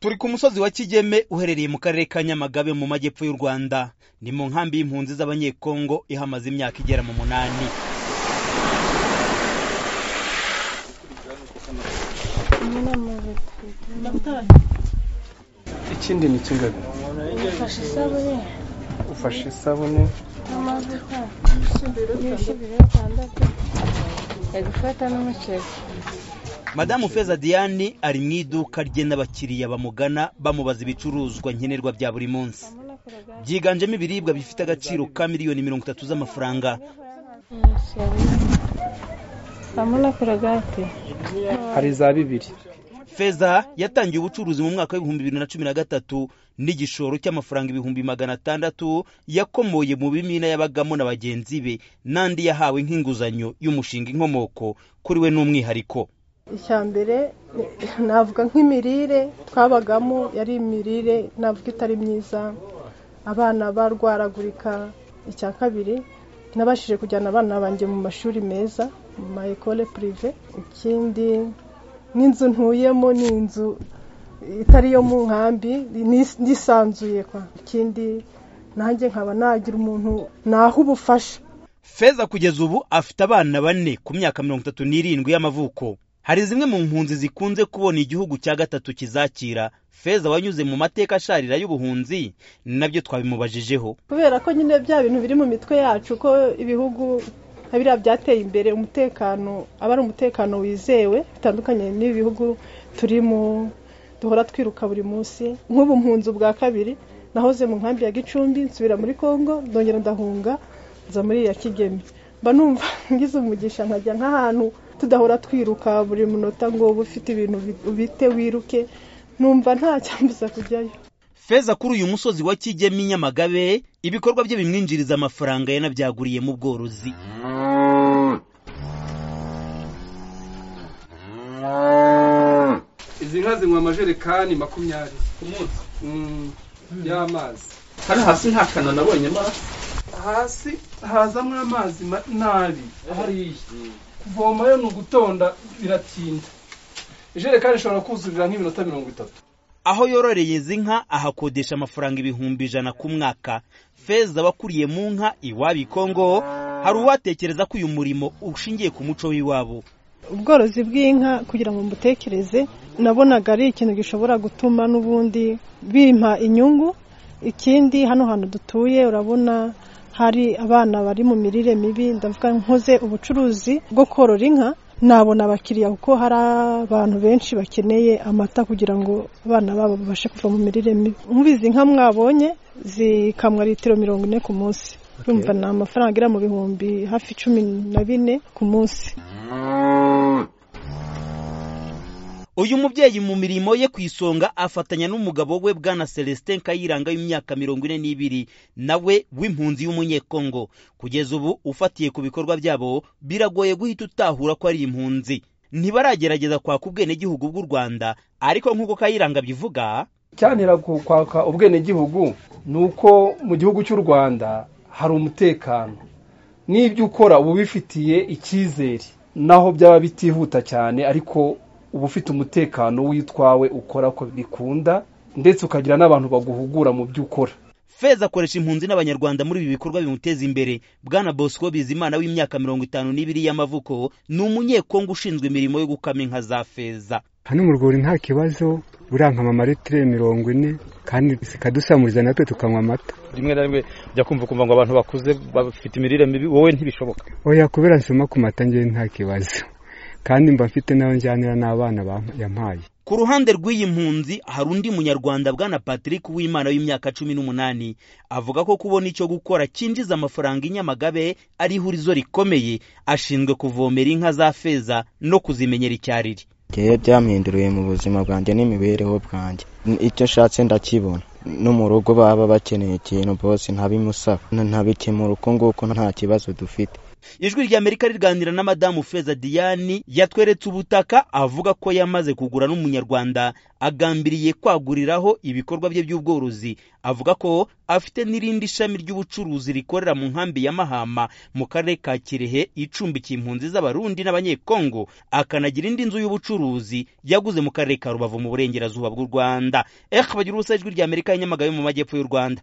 turi ku musozi wa kigeme uherereye mu karere ka nyamagabe mu majyepfo y'u rwanda ni mu nkambi y'impunzi z'abanyekongo ihamaze imyaka igera mu munani ikindi ni kingabe ufashe isabune ufashe isabune n'amavuta n'ibiro bitandatu ari gufata n'umuceri madamu feza diane ari mu iduka rye n'abakiriya bamugana bamubaza ibicuruzwa nkenerwa bya buri munsi byiganjemo ibiribwa bifite agaciro ka miliyoni mirongo itatu z'amafaranga hamwe korogate hari za bibiri feza yatangiye ubucuruzi mu mwaka w'ibihumbi bibiri na cumi na gatatu n'igishoro cy'amafaranga ibihumbi magana atandatu yakomoye mu bimina yabagamo na bagenzi be n'andi yahawe nk'inguzanyo y'umushinga inkomoko kuri we n'umwihariko icya mbere navuga nk'imirire twabagamo yari imirire navuga itari myiza abana barwaragurika icya kabiri nabashije kujyana abana banjye mu mashuri meza mu ma ekole purive ikindi n'inzu ntuyemo ni inzu itari iyo mu nkambi nisanzuye kwa ikindi nanjye nkaba nagira umuntu naha ubufasha feza kugeza ubu afite abana bane ku myaka mirongo itatu n'irindwi y'amavuko hari zimwe mu mpunzi zikunze kubona igihugu cya gatatu kizakira feza wanyuze mu mateka asharira y'ubuhunzi nabyo twabimubajijeho kubera ko nyine bya bintu biri mu mitwe yacu ko ibihugu nka biriya byateye imbere umutekano aba ari umutekano wizewe bitandukanye n'ibihugu turimo duhora twiruka buri munsi nk'ubu mpunzi bwa kabiri nahoze mu nkambi ya gicumbi nsubira muri congo ndongera ndahunga nza muri iya kigeme mba numva ngize umugisha nkajya nk'ahantu tudahora twiruka buri munota ngo uba ufite ibintu bite wiruke numva nta cyambuza kujyayo feza kuri uyu musozi wa kigeme nyamagabe ibikorwa bye bimwinjiriza amafaranga yanabyaguriye mu bworozi izi nka zinywa amajerekani makumyabiri ku munsi y'amazi hano hasi nta kana nabonye amazi hasi hazamo amazi nabi hariya kuvomayo ni ugutonda biratinda ijerekani ishobora kuzurira nk'iminota mirongo itatu aho yororeye izi nka ahakodesha amafaranga ibihumbi ijana ku mwaka feza wakuriye mu nka iwabo ikongo hari uwatekereza ko uyu murimo ushingiye ku muco w'iwabo ubworozi bw'inka kugira ngo mbutekereze nabonaga ari ikintu gishobora gutuma n'ubundi bimpa inyungu ikindi hano hantu dutuye urabona hari abana bari mu mirire mibi ndavuga nkoze ubucuruzi bwo korora inka nabona abakiriya kuko hari abantu benshi bakeneye amata kugira ngo abana babo babashe kuva mu mirire mibi nk'izi nka mwabonye zikamwa litiro mirongo ine ku munsi urumva ni amafaranga agera mu bihumbi hafi cumi na bine ku munsi uyu mubyeyi mu mirimo ye ku isonga afatanya n'umugabo we bwana celestin kayiranga w'imyaka mirongo ine n'ibiri nawe w'impunzi y'umunyekongo kugeza ubu ufatiye ku bikorwa byabo biragoye guhita utahura ko ari impunzi ntibaragerageza kwaka ubwenegihugu bw'u rwanda ariko nk'uko kayiranga abivuga icyanira kwaka ubwenegihugu ni uko mu gihugu cy'u rwanda hari umutekano n'ibyo ukora uba ubifitiye icyizere naho byaba bitihuta cyane ariko uba ufite umutekano w'itwawe ukora ko bikunda ndetse ukagira n'abantu baguhugura mu byo ukora feza akoresha impunzi n'abanyarwanda muri ibi bikorwa bimuteza imbere bwana bosco bizimana w'imyaka mirongo itanu n'ibiri y'amavuko ni umunyekongo ushinzwe imirimo yo gukama inka za feza hano mu rwuri nta kibazo urankama amaritire mirongo ine kandi zikadusamuriza natwe tukanywa amata rimwe na rimwe ujya kumva ukumva ngo abantu bakuze bafite imirire mibi wowe ntibishoboka oya kubera nsoma ku mata ngewe nta kibazo kandi mba mfite nayo njyanira n'abana yampaye ku ruhande rw'iyi mpunzi hari undi munyarwanda bwana patrick w'imana w'imyaka cumi n'umunani avuga ko kubona icyo gukora cyinjiza amafaranga inyamagabe ari ihurizo rikomeye ashinzwe kuvomera inka za feza no kuzimenyera icyariri rero byampinduriye mu buzima bwanjye n'imibereho bwanjye icyo nshatse ndakibona no mu rugo baba bakeneye ikintu bose ntabimusaba ntabikemura uko nguko nta kibazo dufite ijwi ry'amerika riganira na madamu feza diane yatweretse ubutaka avuga ko yamaze kugura n'umunyarwanda agambiriye kwaguriraho ibikorwa bye by'ubworozi avuga ko afite n'irindi shami ry'ubucuruzi rikorera mu nkambi ya mahama mu karere ka kirehe icumbikiye impunzi z'abarundi n'abanyekongo akanagira indi nzu y'ubucuruzi yaguze mu karere ka rubavu mu burengerazuba bw'u rwanda ehe bagira ubusa ijwi ry'amerika ya nyamagabe mu majyepfo y'u rwanda